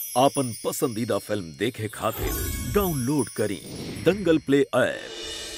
आपन पसंदीदा फिल्म देखे खातिर डाउनलोड करी दंगल प्ले ऐप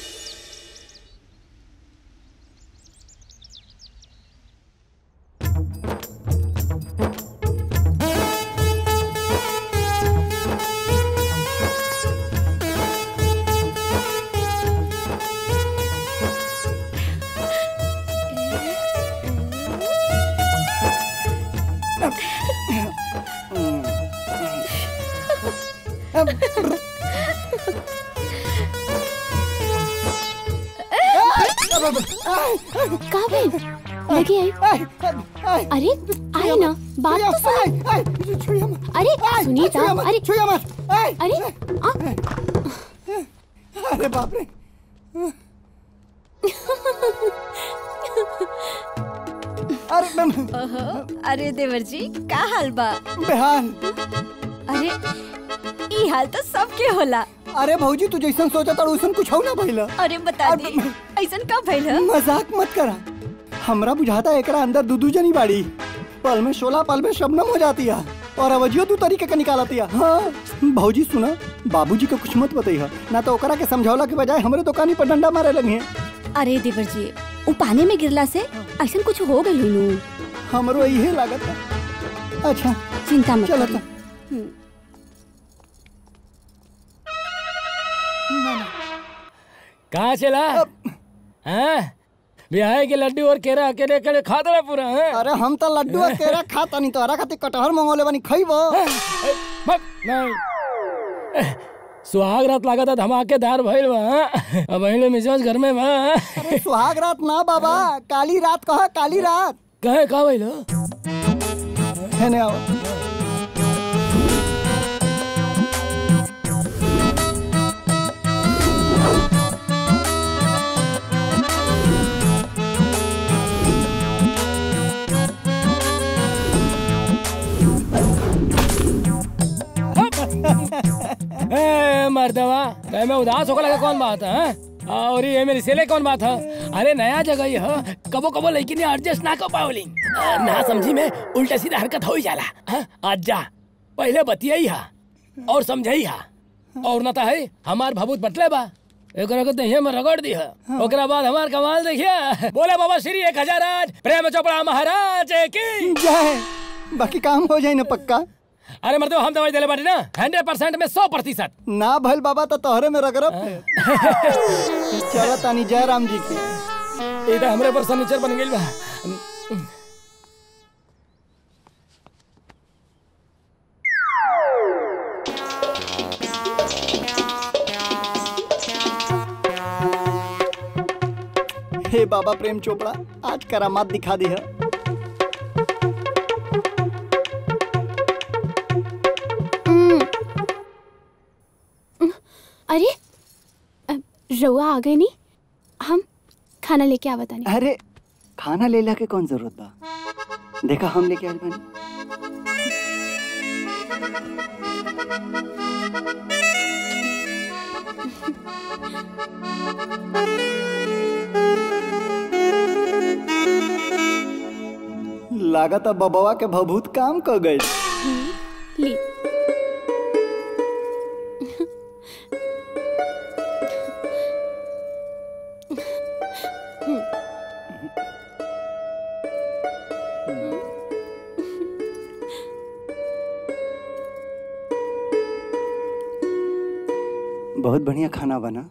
कहाँ भाई लगी आई अरे आई ना बात तो सुन अरे सुनीता अरे अरे आ, अरे बाप रे अरे मैं- ओहो अरे देवर जी का हाल बा बेहाल अरे ई हाल तो सबके होला अरे भौजी तू जैसन सोचा था वैसन कुछ हो ना भइला अरे बता दी ऐसन कब भइल ह? मजाक मत करा हमरा बुझाता एकरा अंदर दू दू जनी बाड़ी पल में शोला पल में शबनम हो जाती है और अवजियो दू तरीके का निकालती है हाँ भौजी सुना बाबूजी को कुछ मत बताइए ना तो ओकरा के समझौला के बजाय हमरे दुकानी पर डंडा मारे लगी अरे देवर जी उ पानी में गिरला से ऐसन कुछ हो गइल नु हमरो यही लागत है अच्छा चिंता मत चलो करी। तो कहाँ चला हाँ बिहार के लड्डू और केरा अकेले अकेले खाता रहा पूरा हाँ? अरे हम तो लड्डू और केरा खाता नहीं तोहरा खातिर कटहर मंगोले बनी खइबो मत नहीं सुहाग रात लगा था धमाकेदार भइल बा हाँ? अब पहले मिजाज घर में बा हाँ? अरे सुहाग रात ना बाबा काली रात कहा काली रात कहे का भइल है ने आओ ए, मर्दवा कहे मैं उदास होकर लगा कौन बात है हाँ? और ये मेरी सेले कौन बात है अरे नया जगह ही है कबो कबो लेकिन एडजस्ट ना कर पावली ना समझी में उल्टा सीधा हरकत हो ही जाला हाँ? आज जा पहले बतियाई हा और समझाई हा और न है हमार भभूत बटले बा एकरा के दहिया में रगड़ दी है ओकरा बाद हमार कमाल देखिए बोले बाबा श्री एक हजार आज प्रेम चोपड़ा महाराज की जय बाकी काम हो जाए ना पक्का अरे मर्दो हम दवाई दिले बाटी ना हंड्रेड परसेंट में सौ प्रतिशत ना भइल बाबा तो तोहरे में रगरब चलो तानी जय राम जी की ये तो हमरे पर फर्नीचर बन गई बा हे बाबा प्रेम चोपड़ा आज करामात दिखा दी है अरे अ, रउआ आ गए नहीं हम खाना लेके आवत नहीं अरे खाना ले ला के कौन जरूरत बा देखा हम लेके आए बानी लागत बबवा के भभूत काम कर गए ली बहुत बढ़िया खाना बना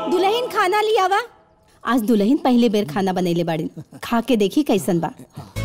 दुल्हन खाना लिया वा आज दुल्हन पहले बेर खाना बनैले बाड़ी खा के देखी कैसन बा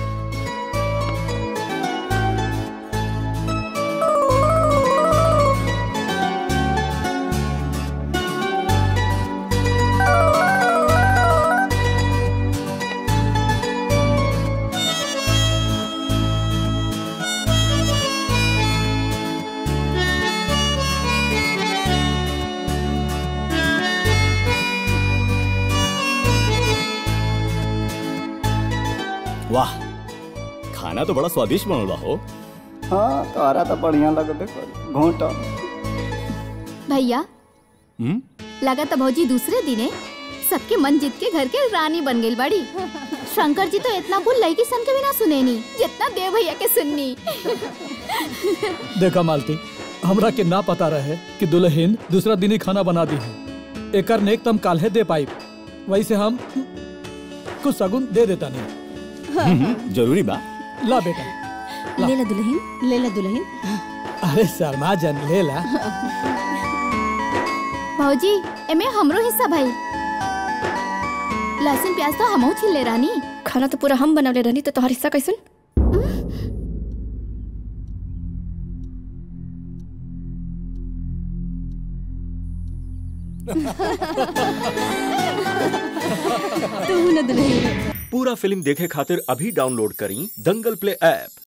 वाह खाना तो बड़ा स्वादिष्ट बनल बा हो हाँ तोहरा तो बढ़िया लगबे कर घोटा भैया हम्म? लगा तो भौजी दूसरे दिने सबके मन जीत के घर के रानी बन गई बड़ी शंकर जी तो इतना कुल लड़की सन के भी ना सुनेनी जितना देव भैया के सुननी देखा मालती हमरा के ना पता रहे कि दुल्हन दूसरा दिन ही खाना बना दी है एकर नेक तम काल्हे दे पाई वैसे हम कुछ सगुन दे देता नहीं हम्म, जरूरी बा ला बेटा ले ला दुल्हन ले ला दुल्हन अरे शर्मा जन ले ला भौजी एमे हमरो हिस्सा भाई लहसुन प्याज तो हमहू छील ले रानी खाना तो पूरा हम बनवले रहनी तो तोहर हिस्सा कैसन तू न दुल्हन पूरा फिल्म देखे खातिर अभी डाउनलोड करी दंगल प्ले ऐप